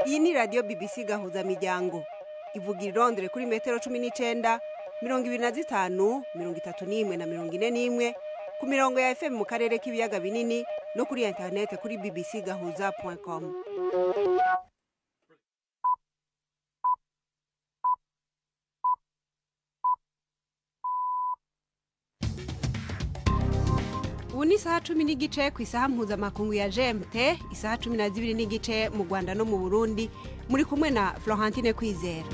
iyi ni radiyo bbc gahuza miryango ivuga irondere kuri metero cumi n'icyenda mirongo ibiri na zitanu mirongo itatu n'imwe na mirongo ine n'imwe ku mirongo ya fm mu karere k'ibiyaga binini no kuri interinete kuri bbc gahuza com ubu ni isaha cumi n'igice ku isaha mpuzamakungu ya gmt isaha cumi na zibiri n'igice mu rwanda no mu burundi muri kumwe na florentine kwizera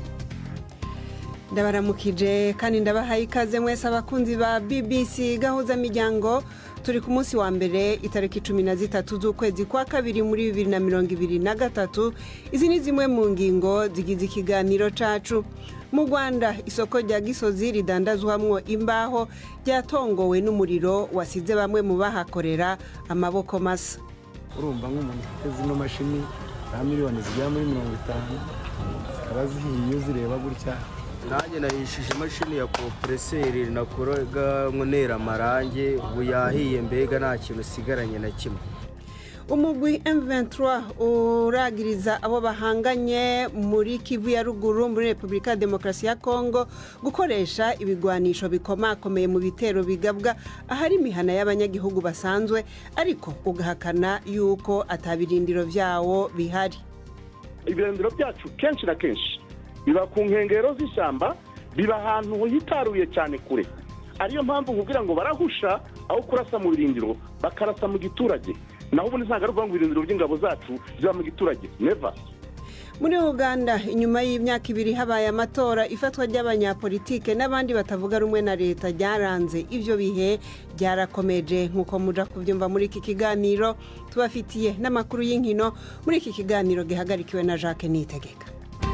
ndabaramukije kandi ndabahaye ikaze mwese abakunzi ba bbc gahuza miryango turi ku munsi wa mbere itariki cumi na zitatu z'ukwezi kwa kabiri muri bibiri na mirongo ibiri na gatatu izi ni zimwe mu ngingo zigize ikiganiro cacu mu rwanda isoko rya gisozi ridandazwamwo imbaho ryatongowe n'umuriro wasize bamwe mu bahakorera amaboko masa urumva nk'umuntu ufite zino mashini za miliyoni zigera muri mirongo itanu zikaba zihiye zireba gutya nanjye nahishije imashini ya kompureseri nakoraga nkonera amarange ubu yahiye mbega nta kintu usigaranye na kimwe umugwi M23 uragiriza abo bahanganye muri kivu ya ruguru muri repubulika ya demokarasi ya kongo gukoresha ibigwanisho bikomakomeye mu bitero bigabwa ahari imihana y'abanyagihugu basanzwe ariko ugahakana yuko atabirindiro byawo bihari ibirindiro byacu kenshi na kenshi biba ku nkengero z'ishyamba biba ahantu hitaruye cyane kure ariyo mpamvu nkubwira ngo barahusha aho kurasa mu birindiro bakarasa mu giturage naho ubundi ntabwo ari ukuvuga ngo ibirindiro by'ingabo zacu ziba mu giturage neva muri uganda inyuma y'imyaka ibiri habaye amatora ifatwa ry'abanyapolitike n'abandi batavuga rumwe na leta ryaranze ibyo bihe byarakomeje nk'uko muja kubyumva muri iki kiganiro tubafitiye n'amakuru y'inkino muri iki kiganiro gihagarikiwe na jacques nitegeka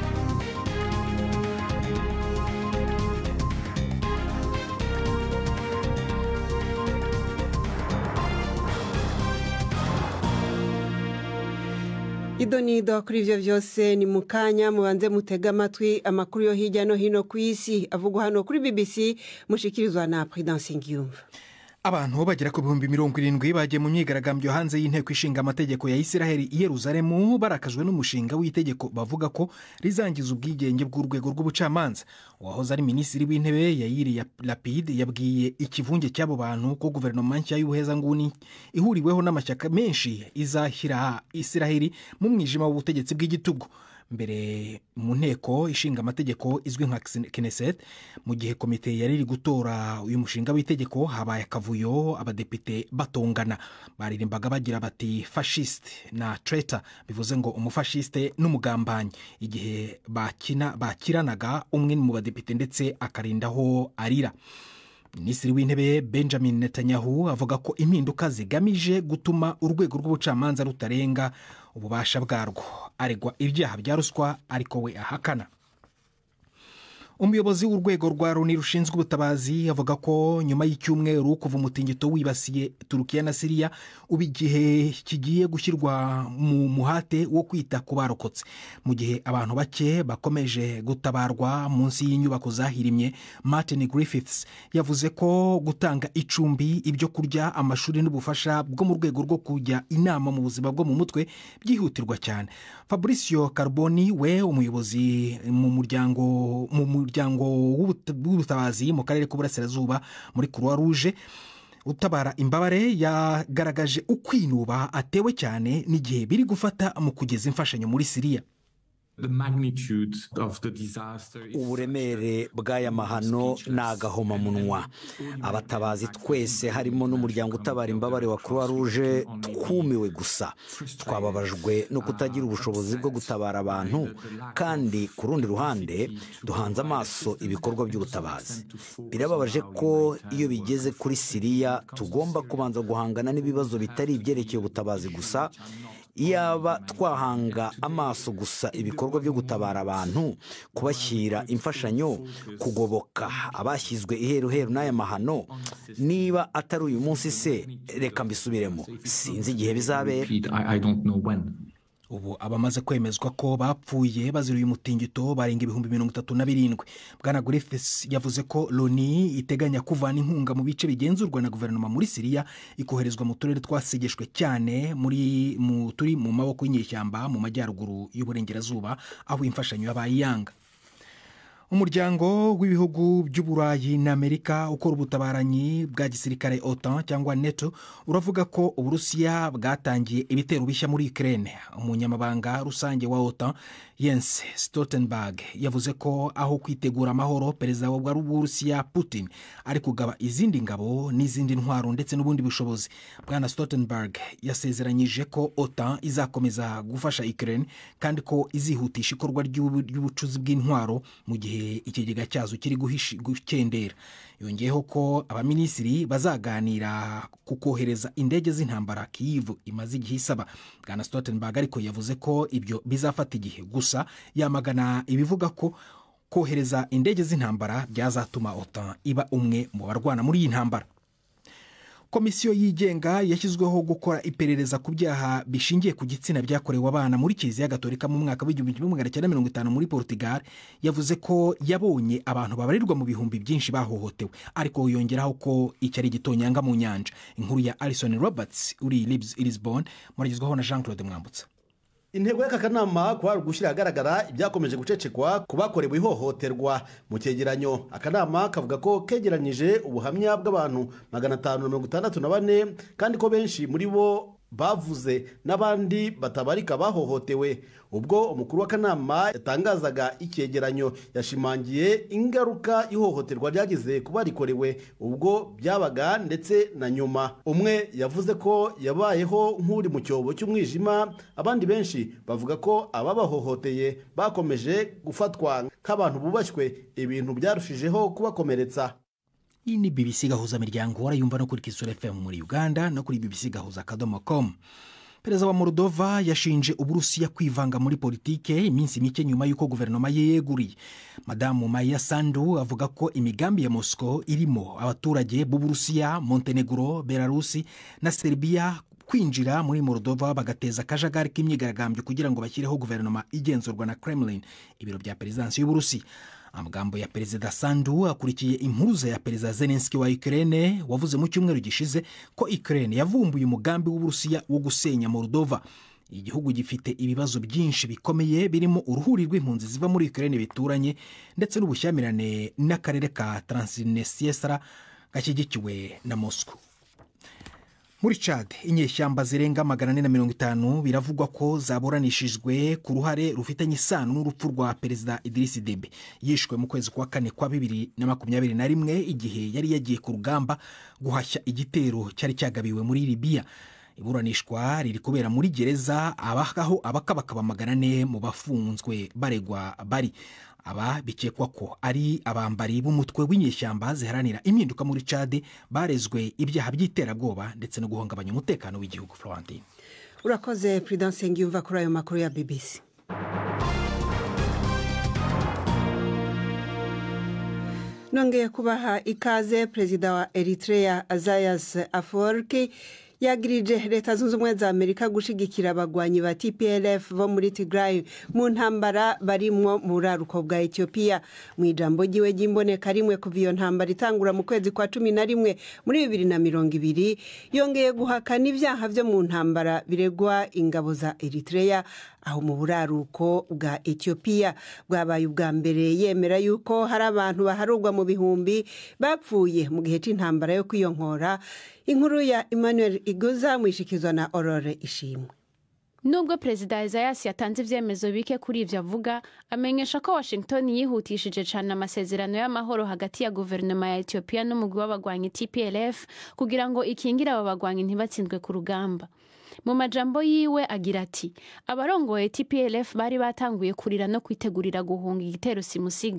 ido nido kuri ibyo byose ni mu kanya mubanze mutege amatwi amakuru yo hirya no hino ku isi avugwa hano kuri bbc mushikirizwa na prudence ngiyumva abantu bagera ku bihumbi mirongo irindwi bagiye mu myigaragambyo hanze y'inteko ishinga amategeko ya isiraheli i yeruzalemu barakajwe n'umushinga w'itegeko bavuga ko rizangiza ubwigenge bw'urwego rw'ubucamanza uwahoze ari minisitiri w'intebe yayiri lapide yabwiye ikivunge cy'abo bantu ko guverinoma nshya y'ubuhezanguni ihuriweho n'amashyaka menshi izashyira isiraheli mu mwijima w'ubutegetsi bw'igitugu mbere mu nteko ishinga amategeko izwi nka kineset mu gihe komite yari iri gutora uyu mushinga w'itegeko habaye akavuyo abadepite batongana baririmbaga bagira bati fashisite na treta bivuze ngo umufashiste n'umugambanyi igihe bakina bakiranaga umwe mu badepite ndetse akarindaho arira minisitiri w'intebe benjamin netanyahu avuga ko impinduka zigamije gutuma urwego rw'ubucamanza rutarenga ububasha bwarwo aregwa ibyaha bya ruswa ariko we ahakana umuyobozi w'urwego rwa loni rushinzwe ubutabazi avuga ko nyuma y'icyumweru kuva umutingito wibasiye turukiya na siriya ubu igihe kigiye gushyirwa mu muhate wo kwita ku barokotse mu gihe abantu bake bakomeje gutabarwa munsi y'inyubako zahirimye martin griffiths yavuze ko gutanga icumbi ibyo kurya amashuri n'ubufasha bwo mu rwego rwo kujya inama mu buzima bwo mu mutwe byihutirwa cyane fabricio carboni we umuyobozi mu muryango mu umuryango w'ubutabazi mu karere k'uburasirazuba muri croix rouge utabara imbabare yagaragaje ukwinuba atewe cyane n'igihe biri gufata mu kugeza imfashanyo muri siriya uburemere bw'aya mahano ni agahomamunwa abatabazi twese harimo n'umuryango utabara imbabare wa croix rouge twumiwe gusa twababajwe no kutagira ubushobozi bwo gutabara abantu kandi ku rundi ruhande duhanze amaso ibikorwa by'ubutabazi birababaje ko iyo bigeze kuri siriya tugomba kubanza guhangana n'ibibazo bitari ibyerekeye ubutabazi gusa iyaba twahanga amaso gusa ibikorwa byo gutabara abantu kubashyira imfashanyo kugoboka abashyizwe iheruheru n'aya mahano niba atari uyu munsi se reka mbisubiremo sinzi igihe bizabera ubu abamaze kwemezwa ko bapfuye bazira uyu mutingito barenga ibihumbi mirongo itatu na birindwi bwana griffiths yavuze ko loni iteganya kuvana inkunga mu bice bigenzurwa na guverinoma muri siriya ikoherezwa mu turere twasegeshwe cyane muri mu turi mu maboko y'inyeshyamba mu majyaruguru y'uburengerazuba aho imfashanyo yabaye iyanga umuryango w'ibihugu by'uburayi na amerika ukora ubutabaranyi bwa gisirikare otan cyangwa neto uravuga ko uburusiya bwatangiye ibitero bishya muri ukraine umunyamabanga rusange wa otan Jens Stoltenberg yavuze ko aho kwitegura amahoro perezida w'uburusiya putin ari kugaba izindi ngabo n'izindi ntwaro ndetse n'ubundi bushobozi bwana Stoltenberg yasezeranyije ko otan izakomeza gufasha ukraine kandi ko izihutisha ikorwa ry'ubucuzi bw'intwaro mu gihe ikigega cyazo kiri gukendera yongeyeho ko abaminisitiri bazaganira ku kohereza indege z'intambara kiyivu imaze igihe isaba bwana Stoltenberg ariko yavuze ko ibyo bizafata igihe gusa yamagana ibivuga ko kohereza indege z'intambara byazatuma otan iba umwe mu barwana muri iyi ntambara komisiyo yigenga yashyizweho gukora iperereza ku byaha bishingiye ku gitsina byakorewe abana muri kiliziya gatolika mu mwaka w'igihumbi kimwe magana cyenda mirongo itanu muri portugal yavuze ko yabonye abantu babarirwa mu bihumbi byinshi bahohotewe ariko yongeraho ko iki ari igitonyanga mu nyanja inkuru ya alison roberts uri i lisbon muragezwaho na jean claude mwambutsa intego y'aka kanama kwari ugushyira ahagaragara ibyakomeje gucecekwa ku bakorewe ihohoterwa mu cyegeranyo akanama kavuga ko kegeranyije ubuhamya bw'abantu magana atanu na mirongo itandatu na bane kandi ko benshi muri bo bavuze n'abandi batabarika bahohotewe ubwo umukuru w'akanama yatangazaga icyegeranyo yashimangiye ingaruka ihohoterwa ryagize ku barikorewe ubwo byabaga ndetse na nyuma umwe yavuze ko yabayeho nk'uri mu cyobo cy'umwijima abandi benshi bavuga ko ababahohoteye bakomeje gufatwa nk'abantu bubashywe ibintu byarushijeho kubakomeretsa iyi ni bbc gahuza miryango warayumva no kuri kisura fm muri uganda no kuri bbc gahuza akadomo com perezida wa moldova yashinje uburusiya kwivanga muri politike iminsi mike nyuma y'uko guverinoma ye yeguriye madamu maya sandu avuga ko imigambi ya moscow irimo abaturage b'uburusiya montenegro belarusi na serbia kwinjira muri moldova bagateza akajagari k'imyigaragambyo kugira ngo bashyireho guverinoma igenzurwa na kremlin ibiro bya perezidansi y'uburusiya amagambo ya perezida sandu akurikiye impuruza ya perezida zelenski wa ukraine wavuze mu cyumweru gishize ko ukraine yavumbuye umugambi w'uburusiya wo gusenya moldova igihugu gifite ibibazo byinshi bikomeye birimo uruhuri rw'impunzi ziva muri ukraine bituranye ndetse n'ubushyamirane n'akarere ka transnistria gashyigikiwe na moscow muri cad inyeshyamba zirenga magana ane na mirongo itanu biravugwa ko zaburanishijwe ku ruhare rufitanye isano n'urupfu rwa perezida idirisi debe yishwe mu kwezi kwa kane kwa bibiri na makumyabiri na rimwe igihe yari yagiye ku rugamba guhashya igitero cyari cyagabiwe muri libiya iburanishwa riri kubera muri gereza aho abakabakaba magana ane mu bafunzwe baregwa bari aba bikekwa ko ari abambari b'umutwe w'inyeshyamba ziharanira impinduka muri cade barezwe ibyaha by'iterabwoba ndetse no guhungabanya umutekano w'igihugu florentine urakoze prudence yumva kuri ayo makuru ya bbc nongeye kubaha ikaze perezida wa eritrea azayas aforki yagirije leta zunze ubumwe za amerika gushyigikira abagwanyi ba tplf bo muri tigray mu ntambara barimwo mu buraruko bwa etiyopiya mu ijambo ry'iwe ry'imboneka rimwe kuva iyo ntambara itangura mu kwezi kwa cumi na rimwe muri bibiri na mirongo ibiri yongeye guhakana ibyaha byo mu ntambara biregwa ingabo za eritrea aho mu buraruko bwa etiyopiya bwabaye ubwa mbere yemera yuko hari abantu baharurwa mu bihumbi bapfuye mu gihe cy'intambara yo kwiyonkora inkuru ya emmanuel iguza mwishikizwa na aurore ishimwe nubwo perezida Isaias yatanze ibyemezo bike kuri ibyo avuga amenyesha ko washington yihutishije cyane amasezerano y'amahoro hagati ya guverinoma ya etiyopiya n'umugwi w'abagwanyi tplf kugira ngo ikingire abo bagwanyi ntibatsindwe ku rugamba mu majambo yiwe agira ati abarongoye tplf bari batanguye kurira no kwitegurira guhunga igitero simusiga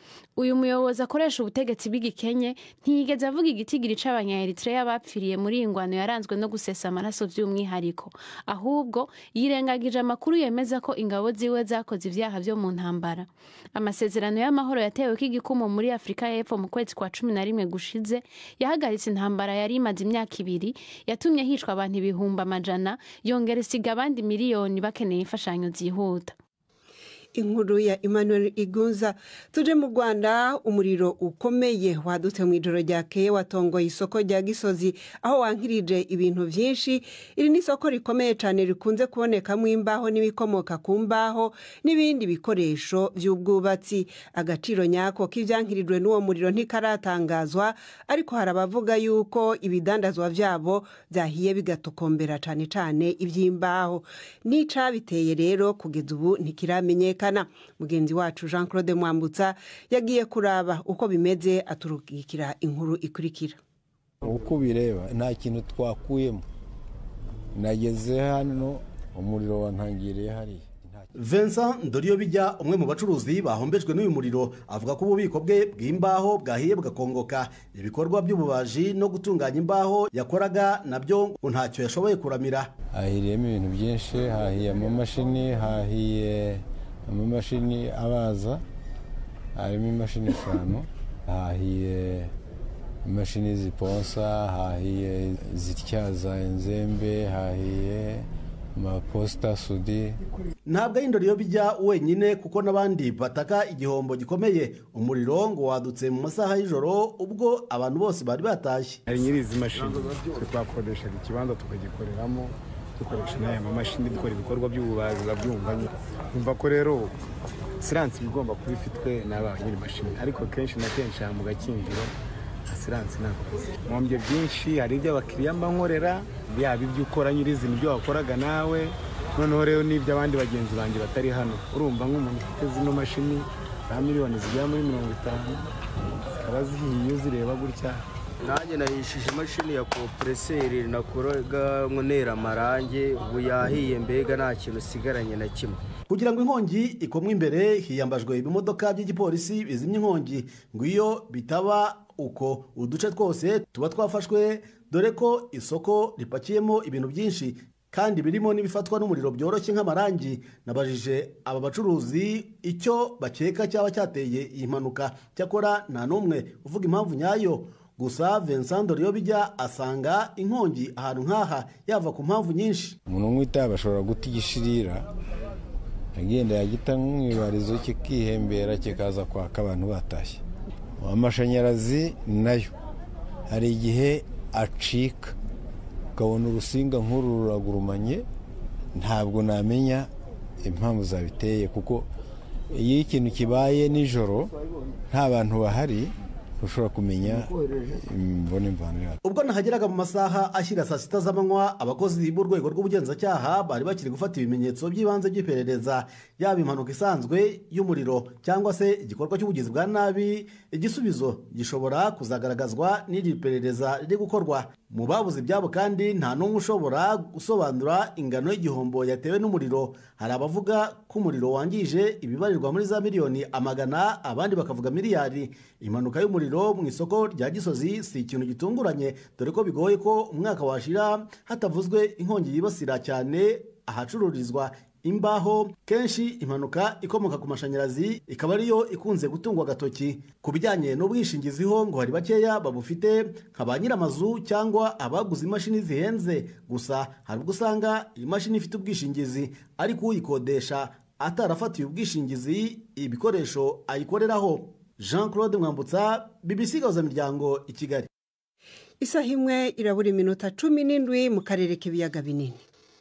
uyu muyobozi akoresha ubutegetsi bw'igikenye ntiyigeze avuga igitigiri c'abanyaeritrea bapfiriye muri iyi ngwano yaranzwe no gusesa amaraso vy'umwihariko ahubwo yirengagije amakuru yemeza ko ingabo ziwe zakoze ivyaha vyo mu ntambara amasezerano y'amahoro yateweko igikumu muri afurika y'epfo mu kwezi kwa cumi na rimwe gushize yahagaritse intambara yari imaze imyaka ibiri yatumye hicwa abantu ibihumbi amajana yongera isiga abandi miliyoni bakeneye imfashanyo zihuta inkuru ya emmanuel igunza tuje mu rwanda umuriro ukomeye wadutse mu ijoro ryakeye watongoye isoko rya gisozi aho wankirije ibintu byinshi iri ni isoko rikomeye cyane rikunze kubonekamo imbaho n'ibikomoka ku mbaho n'ibindi bikoresho by'ubwubatsi agaciro nyako k'ibyankirijwe n'uwo muriro ntikaratangazwa ariko hari abavuga yuko ibidandazwa byabo byahiye bigatokombera cyane cyane iby'imbaho n'icabiteye rero kugeza ubu ntikiramenyekana mugenzi wacu jean claude mwambutsa yagiye kuraba uko bimeze aturukikira inkuru ikurikira uko ubireba nta kintu twakuyemo nageze hano umuriro wantangiriye hariya Vincent Ndoriyo bijya umwe mu bacuruzi bahombejwe n'uyu muriro avuga ko ububiko bwe bw'imbaho bwahiye bugakongoka ibikorwa by'ububaji no gutunganya imbaho yakoraga nabyo ngo ntacyo yashoboye kuramira hahiriyemo ibintu byinshi hahiye amamashini hahiye amamashini abaza harimo imashini eshanu hahiye imashini ziponsa hahiye zityaza inzembe hahiye amaposita sudi ntabwo ari indoriyo bijya wenyine kuko n'abandi bataka igihombo gikomeye umuriro ngo wadutse mu masaha y'ijoro ubwo abantu bose bari batashye hari nyiri izi mashini twe twakodeshaga ikibanza tukagikoreramo dukoresha n'aya mamashini dukora ibikorwa by'ububazi urabyumva nyine kumva ko rero siransi iba igomba kuba ifitwe n'aba nyiri mashini ariko kenshi na kenshi aha mu gakinjiro siransi ntabwo mwombye byinshi hari ibyo abakiriya mba nkorera yaba ibyo ukora nyirizina ibyo wakoraga nawe noneho rero n'ibyo abandi bagenzi banjye batari hano urumva nk'umuntu ufite zino mashini za miliyoni zigera muri mirongo itanu zikaba zihiye uzireba gutya nanjye nahishije imashini ya kompureseri nakoraga nkonera amarange ubu yahiye mbega nta kintu usigaranye na kimwe kugira ngo inkongi ikomwe imbere hiyambajwe ibimodoka by'igipolisi bizimya inkongi ngo iyo bitaba uko uduce twose tuba twafashwe dore ko isoko ripakiyemo ibintu byinshi kandi birimo n'ibifatwa n'umuriro byoroshye nk'amarangi nabajije aba bacuruzi icyo bakeka cyaba cyateye iyi mpanuka cyakora nta n'umwe uvuga impamvu nyayo gusa Vincent bijya asanga inkongi ahantu nk'aha yava ku mpamvu nyinshi umuntu unywa itabi ashobora guta igishirira agenda yagita nk'umwibarizo kikihembera kikaza kwaka abantu batashye amashanyarazi nayo hari igihe acika ukabona urusinga nk'uru ruragurumanye ntabwo namenya impamvu zabiteye kuko iyo ikintu kibaye nijoro nta bantu bahari ushobora kumenya imvune imvano yayo ubwo nahageraga mu masaha ashyira saa sita z'amanywa abakozi b'urwego rw'ubugenzacyaha bari bakiri gufata ibimenyetso by'ibanze by'iperereza yaba impanuka isanzwe y'umuriro cyangwa se igikorwa cy'ubugizi bwa nabi igisubizo gishobora kuzagaragazwa n'iri perereza riri gukorwa mu babuze ibyabo kandi nta n'umwe ushobora gusobanura ingano y'igihombo yatewe n'umuriro hari abavuga ko umuriro wangije ibibarirwa muri za miliyoni amagana abandi bakavuga miliyari impanuka y'umuriro mu isoko rya gisozi si ikintu gitunguranye dore ko bigoye ko umwaka washira hatavuzwe inkongi yibasira cyane ahacururizwa imbaho kenshi impanuka ikomoka ku mashanyarazi ikaba ariyo ikunze gutungwa agatoki ku bijyanye n'ubwishingizi ho ngo hari bakeya babufite nka ba nyir'amazu cyangwa abaguze imashini zihenze gusa hari ubwo usanga iyi mashini ifite ubwishingizi ariko uyikodesha atarafatiye ubwishingizi ibikoresho ayikoreraho jean claude mwambutsa bbc miryango i kigali isaha imwe irabura iminota cumi n'indwi mu karere k'ibiyaga binini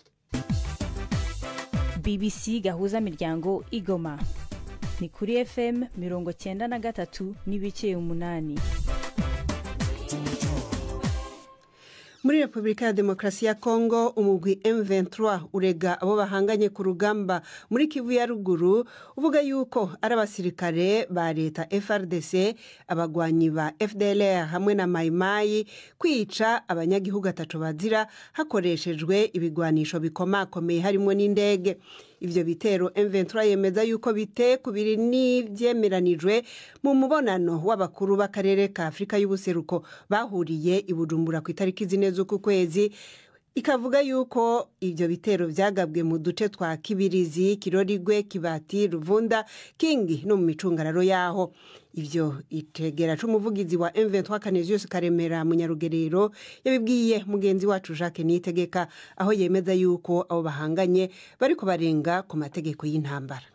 bbc gahuza miryango igoma ni kuri fm mirongo cyenda na gatatu n'ibice umunani muri repubulika ya demokarasi ya kongo umugwi m23 urega abo bahanganye ku rugamba muri kivu ya ruguru uvuga yuko ari abasirikare ba leta frdc abagwanyi ba fdlr hamwe na mayimayi kwica abanyagihugu atatu bazira hakoreshejwe ibigwanisho bikomakomeye harimo n'indege ivyo bitero M23 yemeza yuko bite kubiri n'ivyemeranijwe mu mubonano w'abakuru b'akarere ka Afurika y'ubuseruko bahuriye i Bujumbura ku itariki zine z'uku kwezi ikavuga yuko ivyo bitero vyagabwe mu duce twa Kibirizi, Kirorigwe, Kibati, Ruvunda, Kingi no mu micungararo yaho ivyo itegera c'umuvugizi wa M23 Canisius Karemera mu Nyarugerero yabibwiye mugenzi wacu Jacques Niyitegeka aho yemeza yuko abo bahanganye bariko barenga ku mategeko y'intambara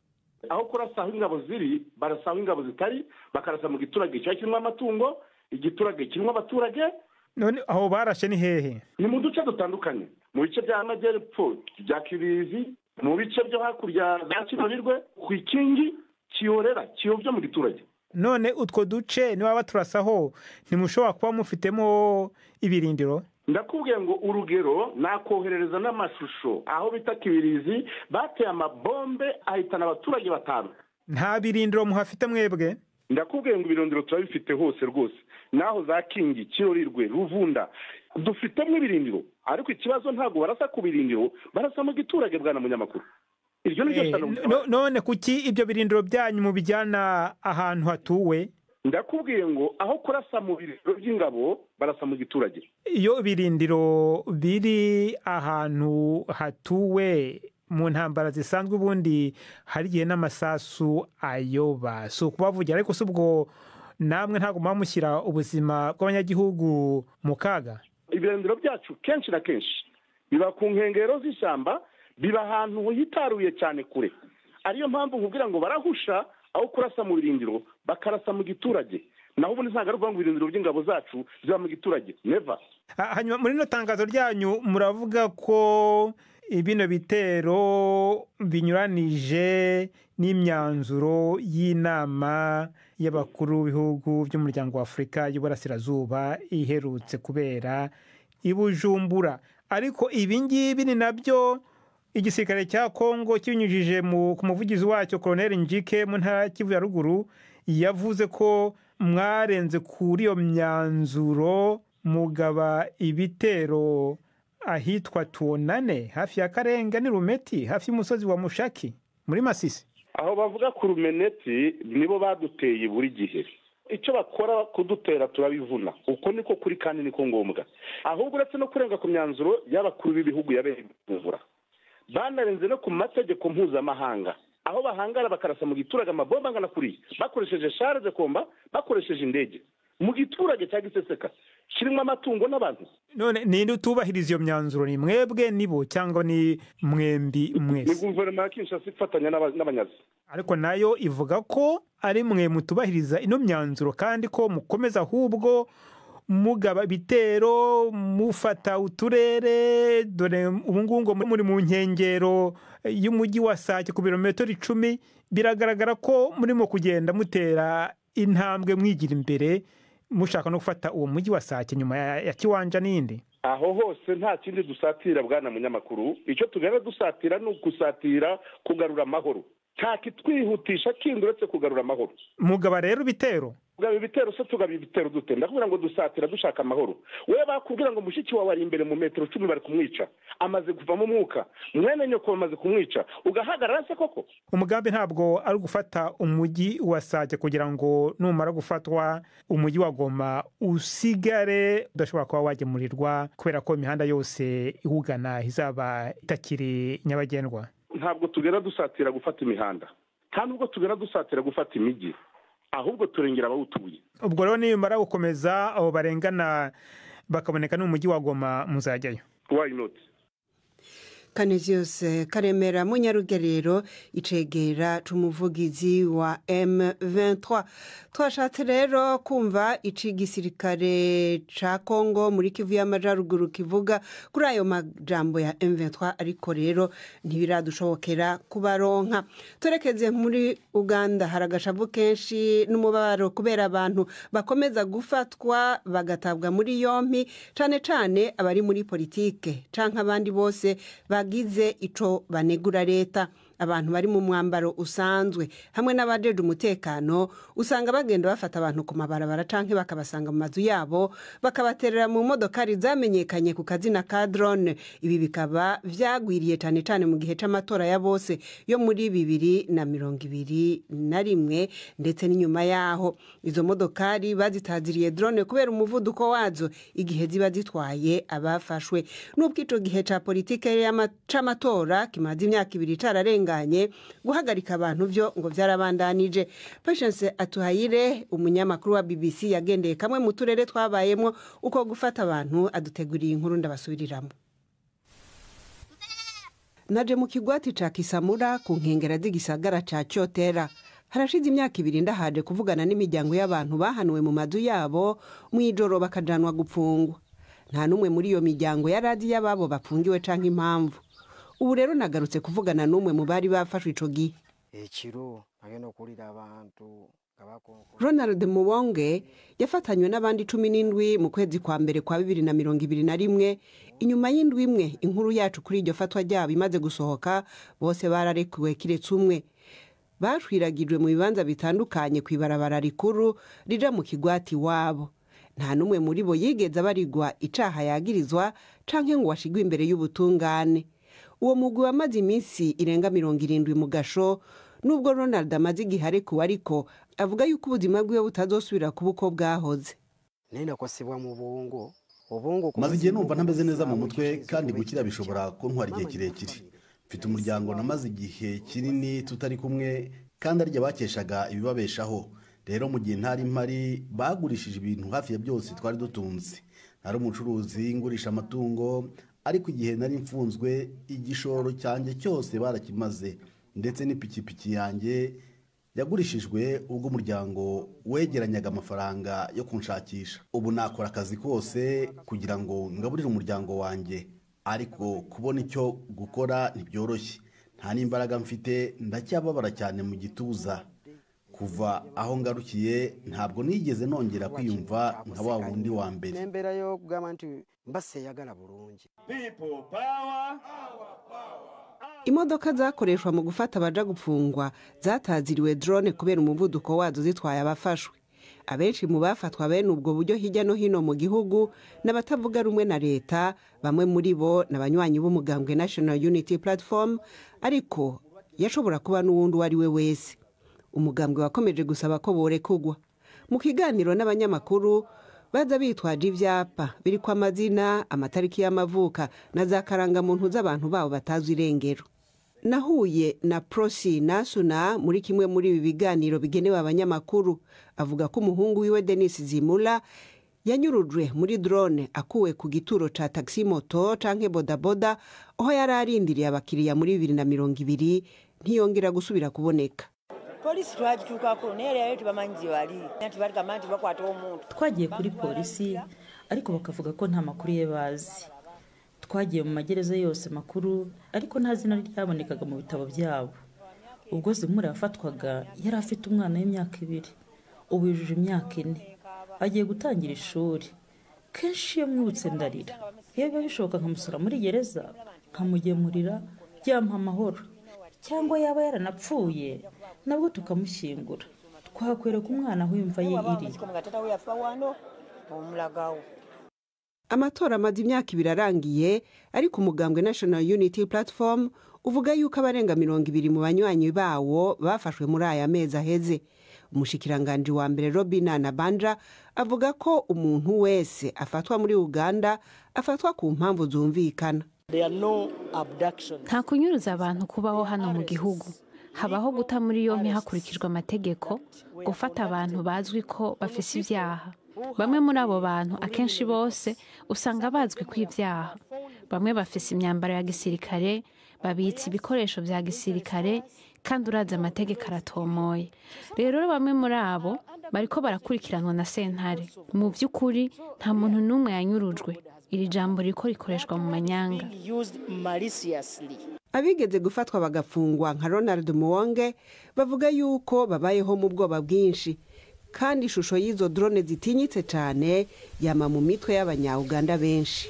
aho kurasa aho ingabo ziri barasa aho ingabo zitari bakarasa mu giturage kiba kirimo amatungo igiturage kirimo abaturage none aho barashe ni hehe ni mu duce dutandukanye mu bice by'amajyepfo bya kibirizi mu bice byo hakurya za kirorirwe ku ikingi kiyorera kiyobya mu giturage none utwo duce niba baturasaho ntimushobora kuba mufitemo ibirindiro ndakubwiye ngo urugero nakoherereza n'amashusho aho bita kibirizi bateye amabombe ahitana abaturage batanu nta birindiro muhafite mwebwe ndakubwiye ngo ibirindiro turabifite hose rwose naho za kingi kirorirwe ruvunda dufitemo ibirindiro ariko ikibazo ntabwo barasa ku birindiro barasa mu giturage bwana munyamakuru iryo ni ryo sano none kuki ibyo birindiro byanyu mubijyana ahantu hatuwe ndakubwiye ngo aho kurasa mu birindiro by'ingabo barasa mu giturage iyo ibirindiro biri ahantu hatuwe mu ntambara zisanzwe ubundi hari igihe n'amasasu ayoba si ukubavugira ariko si ubwo namwe ntabwo muba mushyira ubuzima bw'abanyagihugu mu kaga ibirindiro byacu kenshi na kenshi biba ku nkengero z'ishyamba biba ahantu hitaruye cyane kure ariyo mpamvu nkubwira ngo barahusha aho kurasa mu birindiro bakarasa mu giturage naho ubundi ntabwo ari ukuvuga ngo ibirindiro by'ingabo zacu ziba mu giturage neva hanyuma muri ino tangazo ryanyu muravuga ko bino bitero binyuranije n'imyanzuro y'inama y'abakuru b'ibihugu by'umuryango wa afurika y'uburasirazuba iherutse kubera i bujumbura ariko ibi ngibi ni nabyo igisirikare cya kongo kibinyujije ku muvugizi wacyo koroneri njike mu ntara kivu ya ruguru yavuze ko mwarenze kuri iyo myanzuro mugaba ibitero ahitwa tuwonane hafi ya karenga ni rumeti hafi y'umusozi wa mushaki muri masisi aho bavuga ku rumeneti nibo baduteye buri gihe icyo bakora kudutera turabivuna uko niko kuri kandi niko ngombwa ahubwo uretse no kurenga ku myanzuro y'abakuru b'ibihugu yabereye imvura banarenze no ku mategeko mpuzamahanga aho bahangara bakarasa mu giturage amabomba angana kuriya bakoresheje share de komba bakoresheje indege mu giturage cya giseseka kirimo amatungo n'abantu none ninde utubahiriza iyo myanzuro ni mwebwe nibo cyangwa ni mwembi mwese ni guverinoma ya kinshasa ifatanya n'abanyazi ariko nayo ivuga ko ari mwe mutubahiriza ino myanzuro kandi ko mukomeza ahubwo mugaba ibitero mufata uturere dore ubu ngubu ngo muri mu nkengero y'umujyi wa sake ku birometero icumi biragaragara ko murimo kugenda mutera intambwe mwigira imbere mushaka no gufata uwo mujyi wa sake nyuma ya kiwanja n'indi aho hose nta kindi dusatira bwana munyamakuru icyo tugana dusatira ni ugusatira kugarura amahoro nta kitwihutisha kindi uretse kugarura amahoro mugaba rero ibitero tugaba ibitero se tugaba ibitero dute ndakubwira ngo dusatira dushaka amahoro we bakubwira ngo mushiki wawe ari imbere mu metero cumi bari kumwica amaze kuvamo umwuka mwene nyoko bamaze kumwica ugahagarara se koko umugambi ntabwo ari ugufata umujyi wa sake kugira ngo numara gufatwa umujyi wa goma usigare udashobora kuba wagemurirwa kubera ko imihanda yose iwugana izaba itakiri nyabagendwa ntabwo tugera dusatira gufata imihanda nta nubwo tugera dusatira gufata imijyi ahubwo turengera abawutuye ubwo rero nimara gukomeza abo barengana bakaboneka no mu mujyi wa goma muzajyayo why not kaneziyose karemera munyarugerero icegera c'umuvugizi wa M23 twashatse rero kumva ici gisirikare ca Kongo muri Kivu y'Amajaruguru kivuga kuri ayo majambo ya M23 ariko rero ntibiradushobokera kubaronka turekeze muri Uganda hari agashavu kenshi n'umubabaro kubera abantu bakomeza gufatwa bagatabwa muri yompi cane cane abari muri politike canke abandi bose bagize ico banegura leta abantu bari mu mwambaro usanzwe hamwe n'abajeje umutekano usanga bagenda bafata abantu ku mabarabara canke bakabasanga mu mazu yabo bakabaterera mu modokari zamenyekanye ku kazina ka drone ibi bikaba vyagwiriye cane cane mu gihe c'amatora ya bose yo muri bibiri na mirongo ibiri na rimwe ndetse n'inyuma yaho izo modokari bazitaziriye drone kubera umuvuduko wazo igihe ziba zitwaye abafashwe n'ubwo ico gihe ca politike c'amatora kimaze imyaka ibiri cararenga guhagarika abantu byo ngo byarabandanije patience atuhayire umunyamakuru wa bbc yagendeye kamwe mu turere twabayemo uko gufata abantu aduteguriye inkuru ndabasubiriramo naje mu kigwati ca kisamura ku nkengera z'igisagara ca cyotera harashize imyaka ibiri ndahaje kuvugana n'imiryango y'abantu bahanuwe mu mazu yabo mu ijoro bakajanwa gupfungwa nta n'umwe muri iyo miryango yari azi y'ababo bapfungiwe canke impamvu ubu rero nagarutse kuvugana n'umwe mu bari bafashwe ico gihe ekiro agenda okulira abantu ronald mubonge yafatanywe n'abandi cumi n'indwi mu kwezi kwa mbere kwa bibiri na mirongo ibiri na rimwe inyuma y'indwi imwe inkuru yacu kuri iryo fatwa ryabo imaze gusohoka bose bararekuwe kiretse umwe bashwiragijwe mu bibanza bitandukanye ku ibarabara rikuru rija mu kigwati iwabo nta n'umwe muri bo yigeze abarigwa icaha yagirizwa canke ngo washigwe imbere y'ubutungane uwo mugwi wamaze iminsi irenga mirongo irindwi mu gasho nubwo ronald amaze igihe arekuwe ariko avuga yuko ubuzima bwiwe butazosubira kuba uko bwahoze nenda kwasibwa mu bungo ubungo maze igihe numva ntameze neza mu mutwe kandi gukira bishobora kuntwara igihe kirekire mfite umuryango namaze igihe kinini tutari kumwe kandi arya bakeshaga ibibabeshaho rero mu gihe ntari mpari bagurishije ibintu hafi ya byose twari dutunze nari umucuruzi ngurisha amatungo ariko igihe nari mfunzwe igishoro cyanjye cyose barakimaze ndetse n'ipikipiki yanjye yagurishijwe ubwo umuryango wegeranyaga amafaranga yo kunshakisha ubu nakora akazi kose kugira ngo ngaburire umuryango wanjye ariko kubona icyo gukora ntibyoroshye nta n'imbaraga mfite ndacyababara cyane mu gituza kuva aho ngarukiye ntabwo nigeze nongera kwiyumva nka wa wundi wa mbere nembera yo kugamba nti mbaseyagala bulungi imodoka zakoreshwa mu gufata abaja gupfungwa zataziriwe drone kubera umuvuduko wazo zitwaye abafashwe abenshi mu bafatwa bene ubwo buryo hirya no hino mu gihugu n'abatavuga rumwe na leta bamwe muri bo ni abanywanyi b'umugambwe national unity platform ariko yashobora kuba n'uwundi uwo ari we wese umugambwe wakomeje gusaba ko borekugwa mu kiganiro n'abanyamakuru baza bitwaje ibyapa biri ku amazina amatariki y'amavuka na za karangamuntu z'abantu babo batazi irengero nahuye na prosi nasuna muri kimwe muri ibi biganiro bigenewe abanyamakuru avuga ko umuhungu wiwe denis zimura yanyurujwe muri drone akuwe ku gituro ca taxi moto canke bodaboda aho yari arindiriye abakiriya muri bibiri na mirongo ibiri ntiyongera gusubira kuboneka polisi twagituukako naye leero tebamanyi gye bali nti baligamba nti bakwata omuntu twagiye kuri polisi ariko bakavuga ko nta makuru ye bazi twagiye mu magereza yose makuru ariko nta zina ryabonekaga mu bitabo byabo ubwo zimura yafatwaga yari afite umwana w'imyaka ibiri ubu yujuje imyaka ine agiye gutangira ishuri kenshi iyo mwibutse ndarira iyo biba bishoboka nkamusura muri gereza nkamugemurira byampa amahoro cyangwa yaba yaranapfuye nabwo tukamushyingura twakwereka umwana aho imva ye iri amatora amaze imyaka ibiri arangiye ariko umugambwe national unity platform uvuga yuko abarenga mirongo ibiri mu banywanyi bawo bafashwe muri aya mezi aheze umushikiranganji wa mbere robina na banja avuga ko umuntu wese afatwa muri uganda afatwa ku mpamvu zumvikana nta kunyuruza abantu kubaho hano mu gihugu habaho guta muri yombi hakurikijwe amategeko gufata abantu bazwi ko bafise ibyaha bamwe muri abo bantu akenshi bose usanga bazwi ko ibyaha bamwe bafise imyambaro ya gisirikare babitsa ibikoresho bya gisirikare kandi urazi amategeko aratomoye rero bamwe muri abo bariko barakurikiranwa na sentare mu by'ukuri nta muntu n'umwe yanyurujwe iri jambo riko rikoreshwa mu manyanga abigeze gufatwa bagafungwa nka ronald muwonge bavuga yuko babayeho mu bwoba bwinshi kandi ishusho y'izo drone zitinyitse cyane yama mu mitwe y'abanya-uganda benshi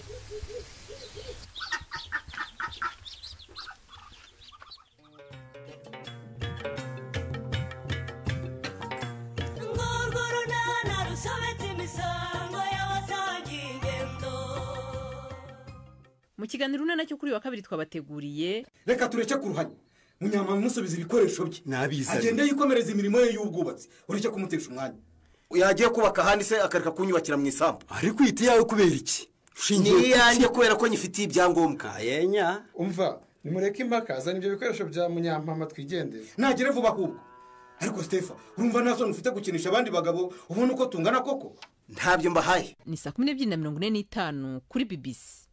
mu kiganiro urunana cyo kuri uyu wa kabiri twabateguriye reka tureke ku ruhanya munyama musubiza ibikoresho bye nabizanye agende yikomereza imirimo ye y'ubwubatsi ureke kumutesha umwanya yagiye kubaka ahandi se akareka kunyubakira mu isambu ariko ihita iyawe kubera iki ni iyanjye kubera ko nyifitiye ibyangombwa yenya umva nimureke impaka zana ibyo bikoresho bya munyampama twigendere nagere vuba ahubwo ariko sitefa urumva nta soni ufite gukinisha abandi bagabo ubona uko tungana koko ntabyo mbahaye ni saa kumi n'ebyiri na mirongo ine n'itanu kuri bibisi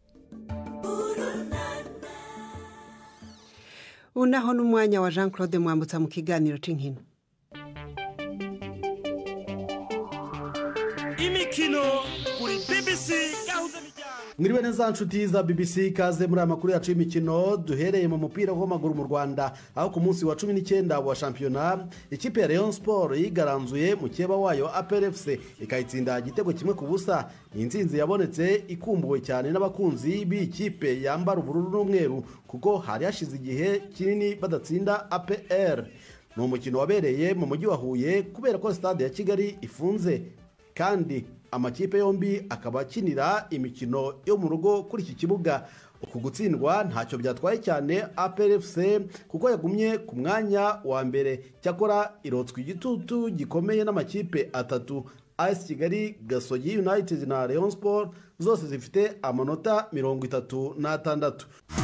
ubu naho n'umwanya wa jean claude mwambutsa mu kiganiro cy'inkino imikino kuri bbc gahuza mwiriwe neza nshuti za bbc ikaze muri aya makuru yacu y'imikino duhereye mu mupira w'amaguru mu rwanda aho ku munsi wa cumi n'icyenda wa shampiyona ikipe ya leon siporo yigaranzuye mu cyeba wayo aperefuse ikayitsinda igitego kimwe ku busa ni insinzi yabonetse ikumbuwe cyane n'abakunzi b'iyi kipe yambara ubururu n'umweru kuko hari hashize igihe kinini badatsinda apr ni umukino wabereye mu mujyi wa huye kubera ko sitade ya kigali ifunze kandi amakipe yombi akaba akinira imikino yo mu rugo kuri iki kibuga uku gutsindwa ntacyo byatwaye cyane APRFC kuko yagumye ku mwanya wa mbere cyakora irotswa igitutu gikomeye n'amakipe atatu AS Kigali Gasogi United na Rayon Sport zose zifite amanota mirongo itatu n'atandatu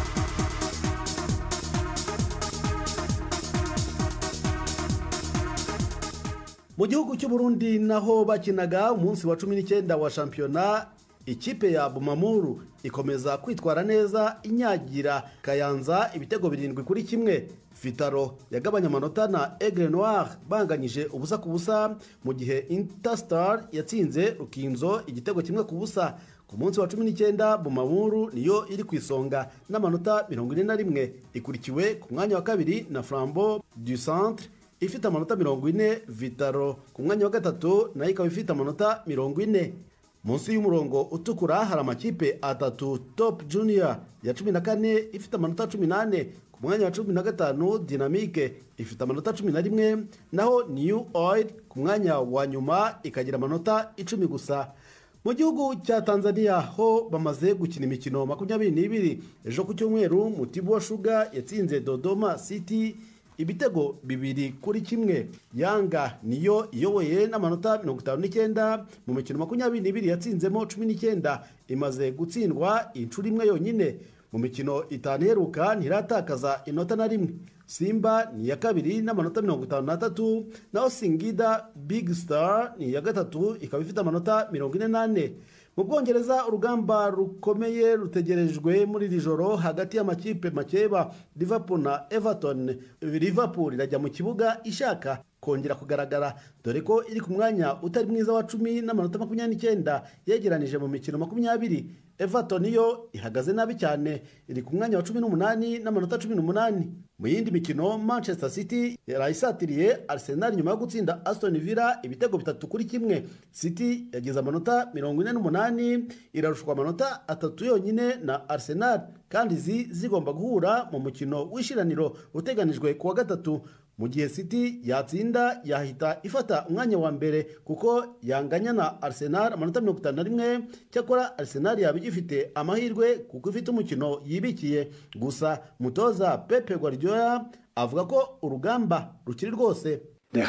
mu gihugu cy'u Burundi naho bakinaga umunsi wa cumi n'icyenda wa shampiyona ikipe ya bumamuru ikomeza kwitwara neza inyagira kayanza ibitego birindwi kuri kimwe vitaro yagabanya amanota na egre noir banganyije ubusa ku busa mu gihe interstar yatsinze rukinzo igitego kimwe ku busa ku munsi wa cumi n'icyenda bumamuru niyo iri ku isonga n'amanota mirongo ine na rimwe ikurikiwe ku mwanya wa kabiri na flambo du centre ifite amanota mirongo ine vitaro ku mwanya wa gatatu nayo ikaba ifite amanota mirongo ine munsi y'umurongo utukura hari amakipe atatu top junior ya cumi na kane ifite amanota cumi n'ane ku mwanya wa cumi na gatanu dinamike ifite amanota cumi na rimwe naho new oil ku mwanya wa nyuma ikagira amanota icumi gusa mu gihugu cya tanzania ho bamaze gukina imikino makumyabiri n'ibiri ejo ku cyumweru mutibu wa shuga yatsinze dodoma city ibitego bibiri kuri kimwe yanga niyo iyoboye n'amanota mirongo itanu n'icyenda mu mikino makumyabiri n'ibiri yatsinzemo cumi n'icyenda imaze gutsindwa inshuro imwe yonyine mu mikino itanu iheruka ntiratakaza inota na rimwe simba ni iya kabiri n'amanota mirongo itanu n'atatu naho singida big star ni iya gatatu ikaba ifite amanota mirongo ine n'ane mu bwongereza urugamba rukomeye rutegerejwe muri iri joro hagati y'amakipe makeba liverpool na everton liverpool irajya mu kibuga ishaka kongera kugaragara dore ko iri ku mwanya utari mwiza wa cumi n'amanota makumyabiri n'icyenda yegeranije mu mikino makumyabiri everton yo ihagaze nabi cyane iri ku mwanya wa cumi n'umunani n'amanota cumi n'umunani mu yindi mikino manchester city yarayisatiriye arsenal nyuma yo gutsinda aston villa ibitego bitatu kuri kimwe city yagize amanota mirongo ine n'umunani irarushwa amanota atatu yonyine na arsenal kandi izi zigomba guhura mu mukino w'ishiraniro uteganijwe ku wa gatatu mu gihe city yatsinda yahita ifata umwanya wa mbere kuko yanganya na arsenal amanota mirongo itanu na rimwe cyakora arsenal yaba igifite amahirwe kuko ifite umukino yibikiye gusa mutoza pepe guardiola avuga ko urugamba rukiri rwose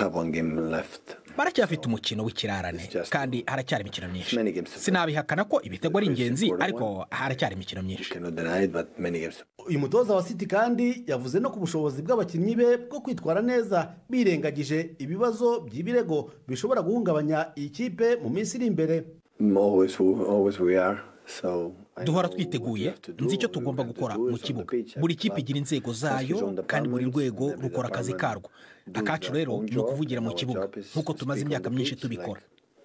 baracyafite umukino w'ikirarane kandi haracyari imikino myinshi sinabihakana ko ibitego ari ingenzi ariko haracyari imikino myinshi uyu mutoza wa city kandi yavuze no ku bushobozi bw'abakinnyi be bwo kwitwara neza birengagije ibibazo by'ibirego bishobora guhungabanya iyi kipe mu minsi iri imbere duhora twiteguye nzi icyo tugomba gukora mu kibuga buri kipe igira inzego zayo kandi buri rwego rukora akazi karwo akacu rero ni ukuvugira mu kibuga nk'uko tumaze imyaka myinshi tubikora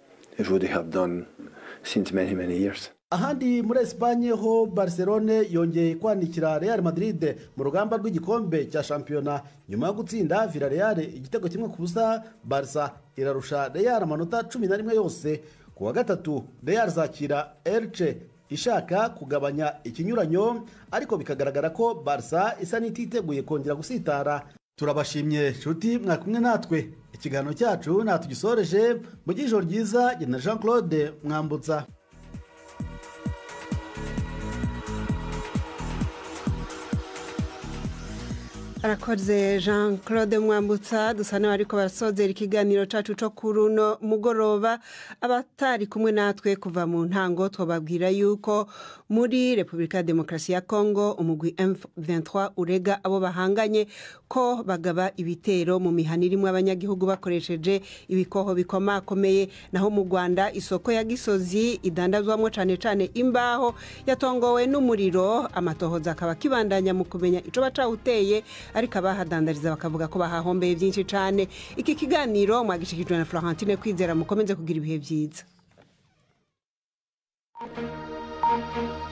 ahandi muri esipanye ho barcelone yongeye kwanikira real madrid mu rugamba rw'igikombe cya shampiyona nyuma yo gutsinda villarreal igitego kimwe ku busa barca irarusha real amanota cumi na rimwe yose ku wa gatatu real zakira elche ishaka kugabanya ikinyuranyo ariko bikagaragara ko barca isa n'ititeguye kongera gusitara turabashimye nshuti mwakumwe natwe ikiganiro cyacu natugisoreje mu ijoro ryiza na jean claude mwambutsa arakoze jean claude mwambutsa dusa n'abariko barasozera ikiganiro cacu co kuri uno mugoroba abatari kumwe natwe kuva mu ntango twababwira yuko muri repubulika ya demokarasi ya kongo umugwi m23 urega abo bahanganye ko bagaba ibitero mu mihana irimo abanyagihugu bakoresheje ibikoho bikomakomeye naho mu rwanda isoko ya gisozi idandazwamo cane cane imbaho yatongowe n'umuriro amatohoza akaba akibandanya mu kumenya ico bacawuteye ariko abahadandariza bakavuga ko bahahombeye byinshi cyane iki kiganiro mwagishikijwe na florentine kwizera mukomeze kugira ibihe byiza